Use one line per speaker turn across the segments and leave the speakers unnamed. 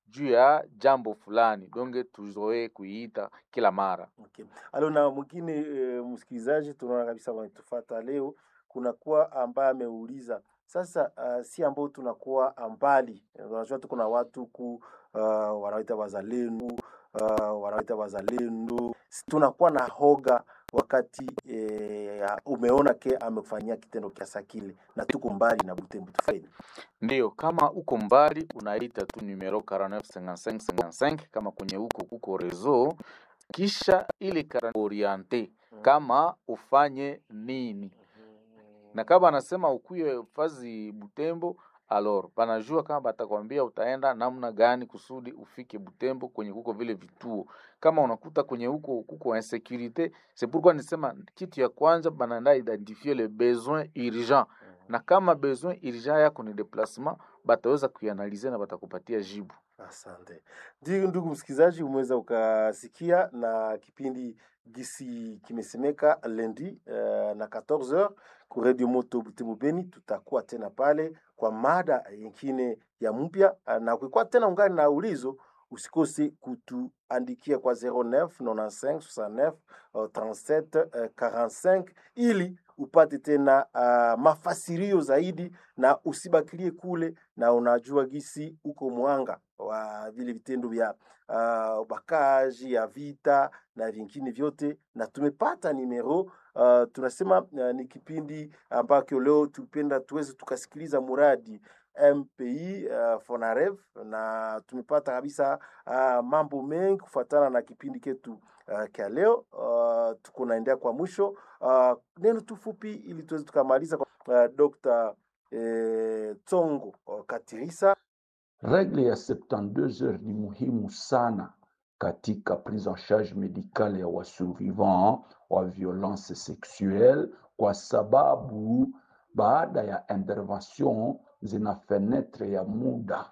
juu ya jambo fulani, donge tuzoee kuiita kila mara.
Okay. Alo na mwingine e, msikilizaji tunaona kabisa wanatufata leo, kunakuwa ambaye ameuliza sasa, uh, si ambao tunakuwa mbali, unajua tuko na watu ku uh, wanaita wazalendo uh, wanaita wazalendo, Si tunakuwa na hoga wakati e, umeona ke amekufanyia kitendo kiasa kile na tuko mbali na Butembo, tufanye
Ndiyo, kama uko mbali unaita tu numero 495555 kama kwenye huko kuko rezo, kisha ile 49 oriente kama ufanye nini, na kama anasema ukuye fazi Butembo alor panajua kama batakwambia utaenda namna gani kusudi ufike Butembo kwenye kuko vile vituo. Kama unakuta kwenye huko kuko insecurite, c'est pourquoi nisema kitu ya kwanza banaenda identifier le besoin urgent, na kama besoin urgent yako ni déplacement, bataweza kuianalize na batakupatia jibu.
Asante. Ndio ndugu msikilizaji, umeweza ukasikia na kipindi gisi kimesemeka lendi uh, na 14h ku Radio Moto Butembo Beni. Tutakuwa tena pale kwa mada nyingine ya mpya uh, na ukikuwa tena ungani na ulizo usikose kutuandikia kwa 09 95 69 uh, 37 uh, 45 ili upate tena uh, mafasirio zaidi na usibakilie kule na unajua gisi uko mwanga wa vile vitendo vya uh, ubakaji ya vita na vingine vyote, na tumepata nimero uh, tunasema uh, ni kipindi ambacho leo tupenda tuweze tukasikiliza muradi MPI uh, Fonarev na tumepata kabisa uh, mambo mengi kufuatana na kipindi ketu uh, kya leo uh, tuko naendea kwa mwisho uh, neno tu fupi ili tuweze tukamaliza kwa uh, Dr. eh, Tsongo uh, Katirisa
Regle ya 72 heures ni muhimu sana katika prise en charge medicale ya wasurvivant wa violence sexuelle, kwa sababu baada ya intervention zina fenetre ya muda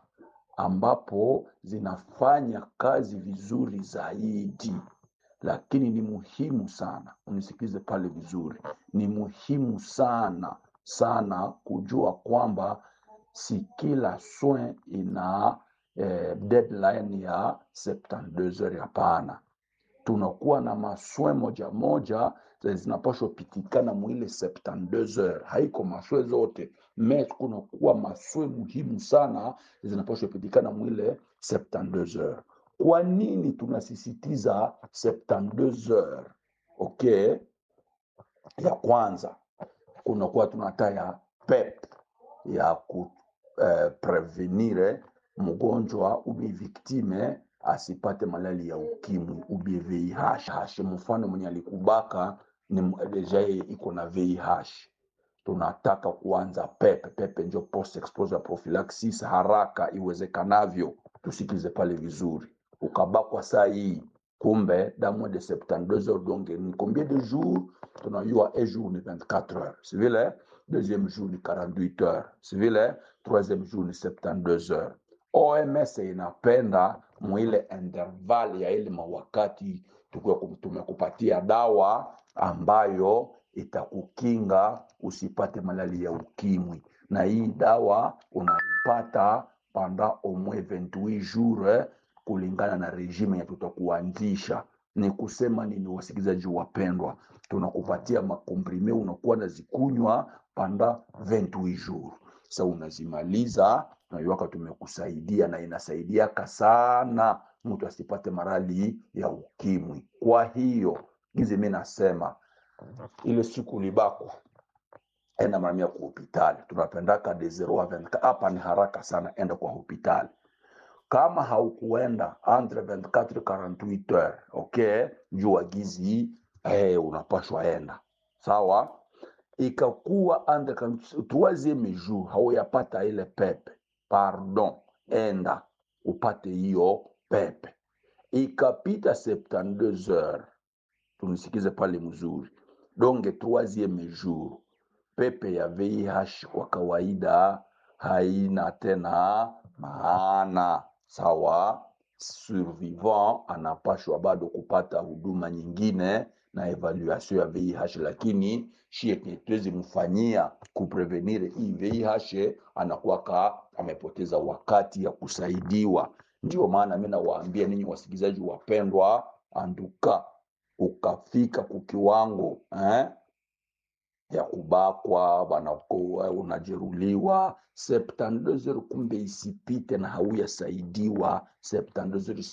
ambapo zinafanya kazi vizuri zaidi, lakini ni muhimu sana, unisikize pale vizuri, ni muhimu sana sana kujua kwamba si kila soin ina eh, deadline ya 72 heures. Hapana, tunakuwa na maswe moja moja zenye zinapashwa pitikana mwile 72 heures. Haiko maswe zote me kunakuwa maswe muhimu sana zinapashwa pitikana mwile 72 heures. Kwa nini tunasisitiza 72 heures? Okay, ya kwanza kunakuwa tunataya PEP ya ku eh, prevenire mgonjwa ubi viktime asipate malali ya ukimwi ubi VIH. Mfano mwenye alikubaka ni deja yeye iko na VIH, tunataka kuanza pepe pepe, njo post exposure prophylaxis haraka iwezekanavyo. Tusikize pale vizuri, ukabakwa saa hii kumbe damu de 72 heures donc ni combien de jours tunajua un jour ni 24 heures si vile deuxième jour ni 48 heures si vile troisième jour ni 72 heures OMS inapenda mwile interval ya ile mawakati tukiwa kum- tumekupatia dawa ambayo itakukinga usipate malali ya ukimwi, na hii dawa unaipata pendant au moins 28 jours eh, kulingana na regime ya tutakuanzisha. Ni kusema nini, wasikilizaji wapendwa? Tunakupatia makomprime unakuwa nazikunywa panda 28 jours. Sasa unazimaliza naiwaka, tumekusaidia na inasaidiaka sana mtu asipate marali ya ukimwi. Kwa hiyo gizi, mi nasema ile siku libakwa enda mara mia kwa hospitali, tunapendaka de 0 a 24 hapa ni haraka sana, enda kwa hospitali kama haukuenda entre 24 48 heures okay, jua gizi eh, unapashwa enda sawa. Ikakuwa entre kam- troisieme jour hauyapata ile pepe, pardon, enda upate hiyo pepe. Ikapita 72 heures, tunisikize pale mzuri, donge troisieme jour pepe ya VIH kwa kawaida haina tena maana sawa. Survivant anapashwa bado kupata huduma nyingine na evaluation ya VIH, lakini shie tuwezi mfanyia kuprevenire hii VIH, anakuwa ka amepoteza wakati ya kusaidiwa. Ndio maana mi nawaambia ninyi wasikilizaji wapendwa, anduka ukafika kukiwango eh, ya kubakwa banakuwa unajeruliwa 72 heures kumbe isipite na hauyasaidiwa 72 heures